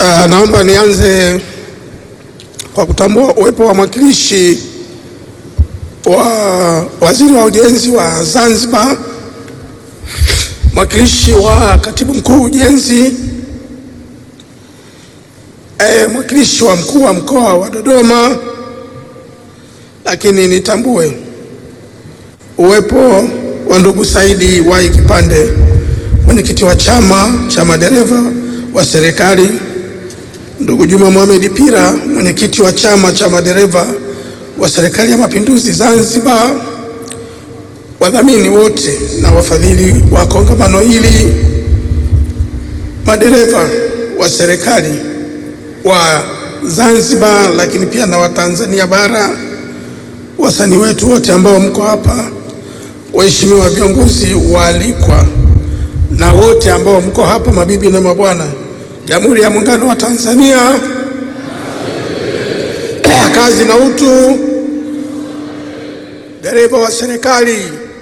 Uh, naomba nianze kwa kutambua uwepo wa mwakilishi wa waziri wa ujenzi wa Zanzibar, mwakilishi wa katibu mkuu ujenzi, eh, mwakilishi wa mkuu wa mkoa wa Dodoma, lakini nitambue uwepo wa ndugu Saidi Wai Kipande, mwenyekiti wa chama cha madereva wa serikali, ndugu Juma Mohamed Pira, mwenyekiti wa chama cha madereva wa serikali ya mapinduzi Zanzibar, wadhamini wote na wafadhili wa kongamano hili, madereva wa serikali wa Zanzibar, lakini pia na Watanzania bara, wasanii wetu wote ambao mko hapa, waheshimiwa viongozi waalikwa, na wote ambao mko hapa, mabibi na mabwana, Jamhuri ya Muungano wa Tanzania, kazi na utu, dereva wa serikali,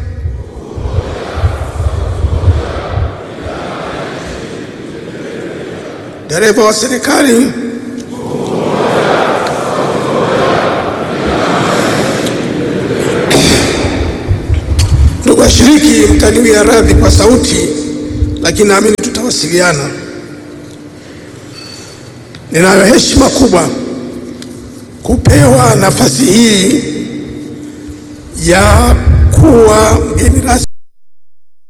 dereva wa serikali, ndugu washiriki, mtaniwia radhi kwa sauti, lakini naamini tutawasiliana. Ninayo heshima kubwa kupewa nafasi hii ya kuwa mgeni rasmi